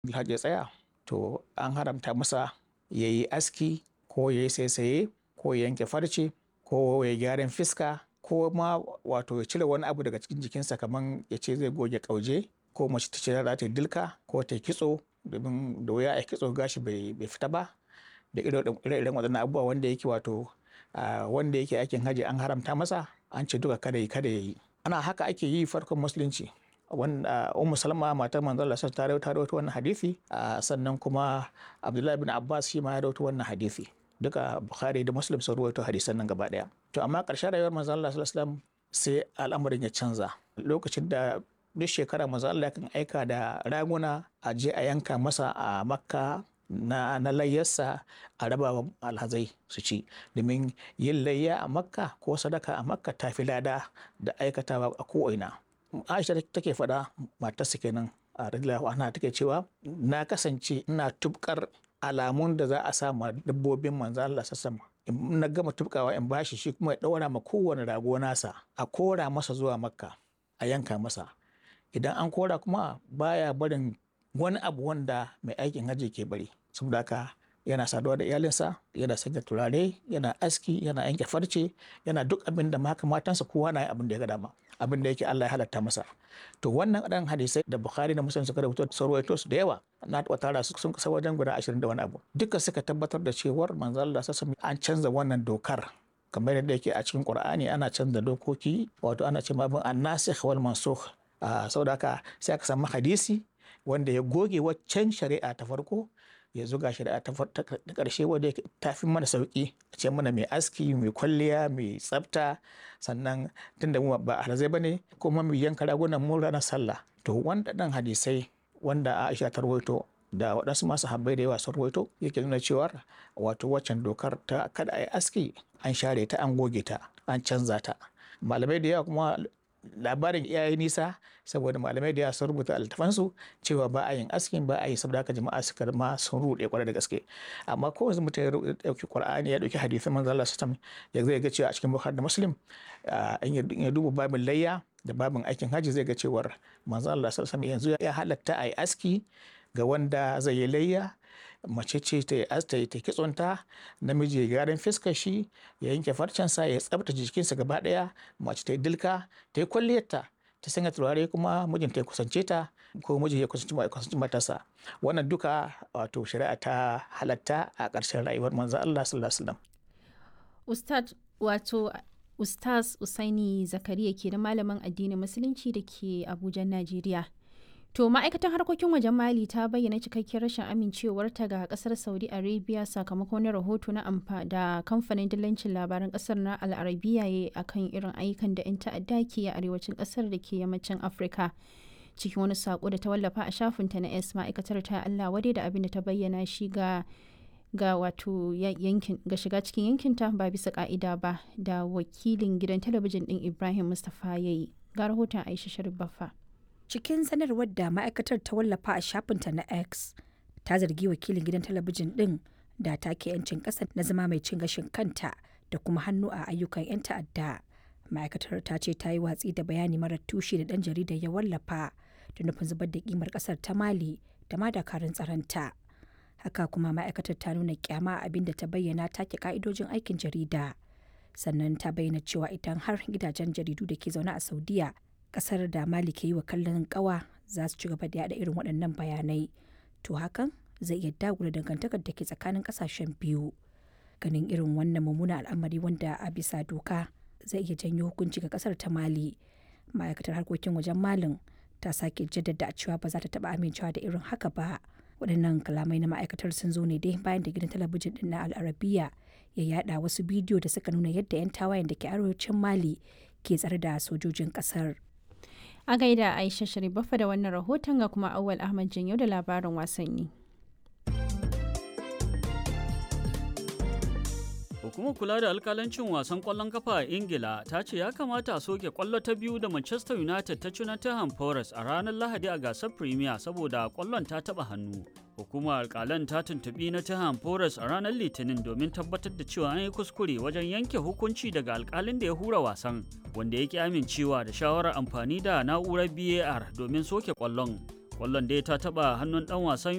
Alhaji ya tsaya to an haramta masa ya yi aski ko ya yi saisaye ko ya yanke farce ko ya gyaran fiska ko ma wato ya cire wani abu daga cikin jikinsa kamar ya ce zai goge ƙauje ko mace ta ce za ta yi dilka ko ta yi kitso domin da wuya a kitso gashi bai fita ba da ire-iren waɗannan abubuwa wanda yake wato wanda yake aikin haji an haramta masa an ce duka kada yi kada ya yi ana haka ake yi farkon musulunci wanda ummu salma matar manzon Allah ta rawaito wannan hadisi sannan kuma abdullahi bin abbas shi ma ya rawaito wannan hadisi duka bukhari da muslim sun rawaito hadisan nan gaba daya to amma ƙarshen rayuwar manzon Allah sallallahu alaihi wasallam sai al'amarin ya canza lokacin da duk shekara manzon Allah kan aika da raguna a je a yanka masa a makka na, na layyarsa a raba alhazai su ci domin yin layya a makka ko sadaka a makka ta fi lada da aikatawa a ko'ina aisha take faɗa matarsa kenan a radiyallahu anha take cewa na kasance ina tubkar alamun da za a sa ma dabbobin manzo Allah sassama in na gama tubkawa in bashi shi kuma ya ɗaura ma kowane rago nasa a kora masa zuwa makka a yanka masa idan an kora kuma baya barin wani abu wanda mai aikin hajji ke bari saboda haka yana saduwa da iyalinsa yana sanya turare yana aski yana yanke farce yana duk abin da maka matansa kowa na abin da ya ga dama abin da yake Allah ya halatta masa to wannan ɗan hadisai da Bukhari da Muslim suka rubuta sun rawaito su da yawa na taɓa tara su sun kasa wajen guda ashirin da wani abu duka suka tabbatar da cewar manzo Allah sassa an canza wannan dokar kamar yadda yake a cikin Qur'ani ana canza dokoki wato ana ce mabin annasikh wal mansukh saboda haka sai aka samu hadisi wanda ya goge waccan shari'a ta farko ya zuga shari'a ta ƙarshe wadda ta fi mana sauƙi a ce mana mai aski mai kwalliya mai tsafta sannan tunda mu ba alhazai ba ne kuma mai yanka ragunan mu ranar sallah to wanda ɗan hadisai wanda Aisha ta rawaito da waɗansu masu habbai da yawa sun rawaito yake nuna cewa wato waccan dokar ta kada a yi aski an share ta an goge ta an canza ta malamai da yawa kuma labarin iyaye nisa saboda malamai da sun rubuta altafansu cewa ba a yin askin ba a yi saboda haka jama'a suka ma sun rude kwarai da gaske amma ko yanzu mutum ya dauki qur'ani ya dauki hadisin manzo Allah sallallahu ya zai ga cewa a cikin bukhari da muslim in ya duba babin layya da babin aikin haji zai ga cewar manzo Allah sallallahu yanzu ya halatta a yi aski ga wanda zai yi layya mace ce ta yi ta yi kitsonta namiji ya gyaran fiskar shi ya yanke farcensa ya tsabta jikinsa gaba daya mace ta yi dilka ta yi kwalliyarta ta sanya turare kuma mijinta ya kusance ta ko mijin ya kusanci matarsa wannan duka wato shari'a ta halatta a ƙarshen rayuwar manzo Allah sallallahu alaihi wasallam ustad wato ustaz usaini zakariya ke da malamin addinin musulunci da ke abuja najeriya To ma'aikatan harkokin wajen Mali ta bayyana cikakkiyar rashin amincewarta ga kasar Saudi Arabia sakamakon wani rahoto na amfa da kamfanin dillancin labaran kasar na Al'arabiya ya akan irin ayyukan da 'yan ta'adda ke a arewacin kasar da ke yammacin Afirka. Cikin wani sako da ta wallafa a shafinta na S ma'aikatar ta Allah wadai da abin da ta bayyana shi ga ga wato yankin ga shiga cikin yankinta ba bisa ka'ida ba da wakilin gidan talabijin din Ibrahim Mustapha yayi. Ga rahoton Aisha Sharif Baffa. cikin sanarwar da ma'aikatar ta wallafa a shafinta na x ta zargi wakilin gidan talabijin din da take 'yancin ƙasa na zama mai cin gashin kanta da kuma hannu a ayyukan 'yan ta'adda ma'aikatar ta ce ta yi watsi da bayani marar tushe da ɗan jaridar ya wallafa da nufin zubar da kimar ƙasar ta mali da ma dakarun tsaronta haka kuma ma'aikatar ta nuna kyama abin da ta bayyana take ka'idojin aikin jarida sannan ta bayyana cewa idan har gidajen jaridu da ke zaune a saudiya kasar da mali ke yi wa kallon kawa za su ci gaba da yada irin waɗannan bayanai to hakan zai iya dagula dangantakar da ke tsakanin kasashen biyu ganin irin wannan mummunan al'amari wanda a bisa doka zai iya janyo hukunci ga kasar ta mali ma'aikatar harkokin wajen malin ta sake jaddada a cewa ba za ta taba amincewa da irin haka ba waɗannan kalamai na ma'aikatar sun zo ne dai bayan da gidan talabijin din na al'arabiya ya yada wasu bidiyo da suka nuna yadda 'yan tawayen da ke arewacin mali ke tsare da sojojin kasar A gaida Aisha Sharifafa da wannan rahoton ga kuma Awal Ahmad Janyo da labarin wasanni. Hukumar kula da alkalancin wasan kwallon kafa a Ingila ta ce ya kamata a soke kwallo ta biyu da Manchester United ta ci na Tottenham Forest a ranar Lahadi a gasar Premier saboda kwallon ta taba hannu. Hukumar alkalan ta tuntubi na Tottenham Forest a ranar Litinin domin tabbatar da cewa an yi kuskure wajen yanke hukunci daga alkalin da ya hura wasan, wanda ya ki amincewa da shawarar amfani da na'urar BAR domin soke kwallon. Kwallon dai ta taba hannun dan wasan